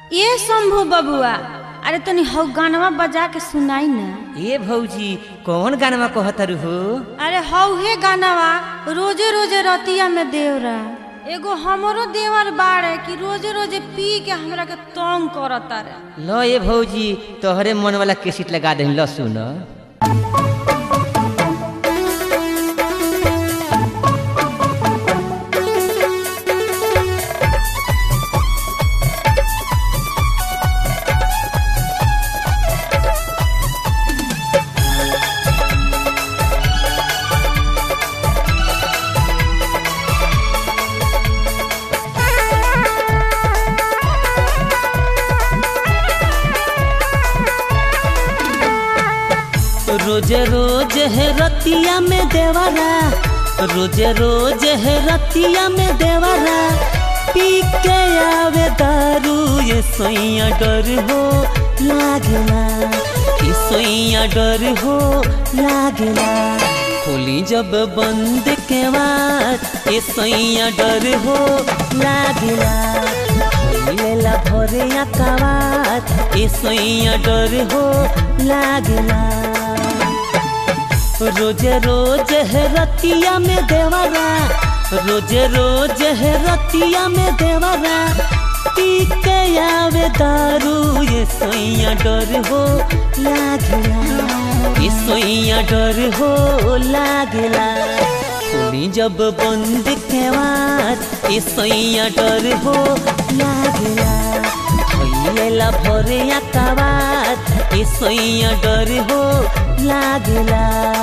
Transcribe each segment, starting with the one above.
ए शंभू बबुआ अरे तनी हौ गानवा बजा के सुनाई ना ए भौजी कौन गानवा कहतर हो अरे हौ हे गानवा रोजे रोजे रतिया में देवरा एगो हमरो देवर बाड़े कि रोजे रोजे पी के हमरा के तंग करता रे ल ए भौजी तोहरे मन वाला केसिट लगा दही ल सुन रोज रोज है रतिया में देवरा रोज रोज है रतिया में देवरा पी के आवे दारू ये सोइया डर हो लागला ये सोइया डर हो लागला खोली जब बंद के बाद ये सोइया डर हो लागला लेला भरे आकावात ए सोइया डर हो लागला रोज रोज है रतिया में देवरा रोज रोज है रतिया में देवरा पी के आवे दारू ये सोइया डर हो लागला ये सोइया डर हो लागला खोली जब बंद के बाद ये सोइया डर हो लागला भैलेला भरे आकाबात ये सोइया डर हो लागला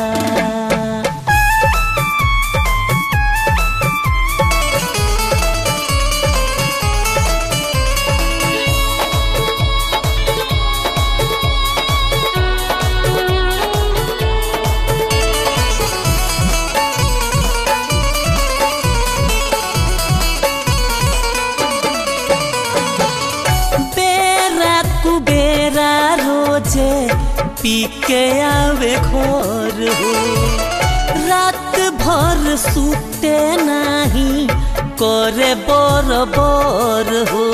बेरा कुबेरा रोजे पी के आवे घर हो रात भर सुते नाही करे बर बर हो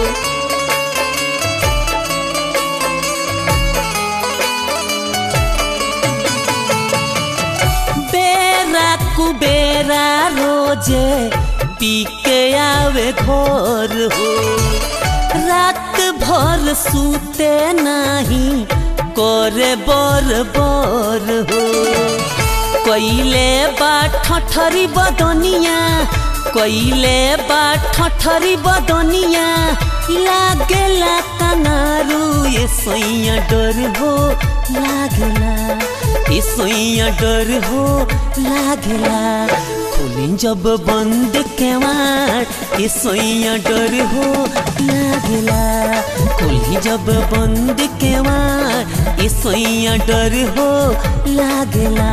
बेरा कुबेरा रोजे पी के आवे घर हो रात भर सूते नाही करे बर बर हो कैले बा ठठरी बदनिया कैले बा ठठरी बदनिया लागेला कनारू ये सोइया डर हो लागला ये सोइया डर हो लागला खोली जब बंद के वाट ये सोइया डर हो लागला खोली जब बंद के वाट ये सोइया डर हो लागला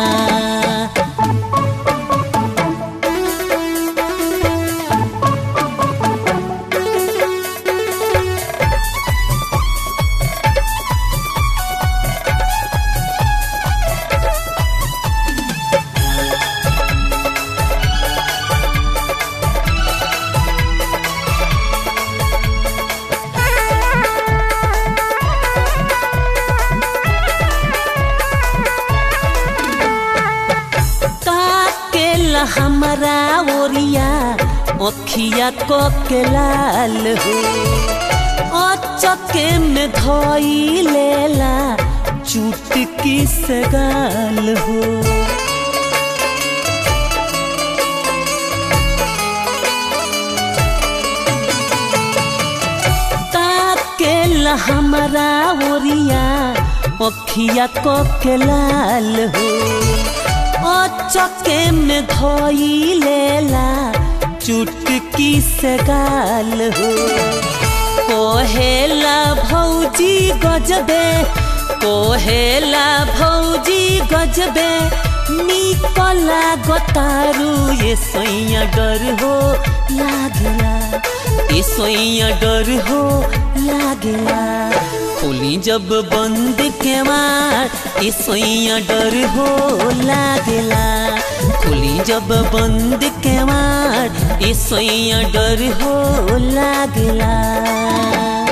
काकेला हमारा ओरिया अखिया को के लाल हो अचके में धोई लेला चुटकी से गाल हो काकेला हमारा ओरिया अखिया को के लाल हो चके में धोई लेला चुटकी से गाल हो कोहेला भौजी गजबे कोहेला भौजी गजबे निकला गोतारू ये सोइया डर हो लागला ये सोइया डर हो लागला खोली जब बंद के मार ये सोइया डर हो लागला खोली जब बंद के मार ये सोइया डर हो लागला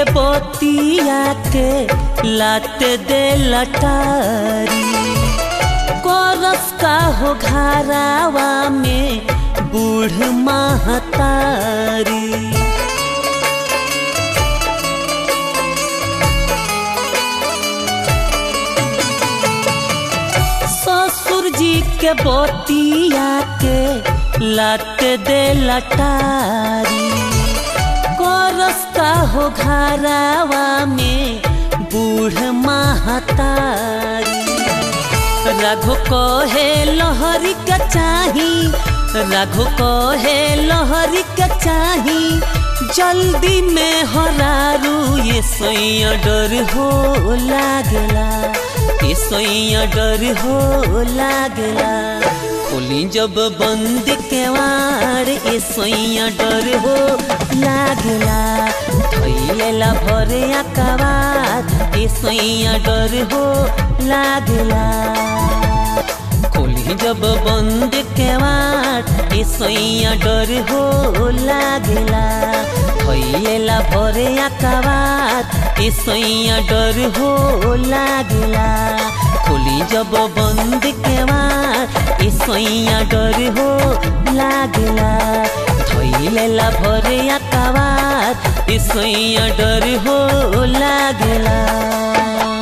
के बोतिया के लाते दे लटारी कोरस का हो घरावा में बूढ़ महतारी ससुर जी के बोतिया के लत दे लटारी कोरस का हो घरावा में बूढ़ महतारी रघु को है लहरी का चाही रघु को है लहरी का चाही जल्दी में हरारू ये सोइया डर हो लागला ये सोइया डर हो लागला खोली जब बंद के वार ये सोइया डर हो लागला थैला भरे अकबार ये सोइया डर हो लागला खोली जब बंद के वाट ये सोइया डर हो लागला थैला भरे अकबार ये सोइया डर हो लागला खोली जब बंद के वाट ये सोइया डर हो लागला थैला भरे अकबार ये सोइया डर हो लागला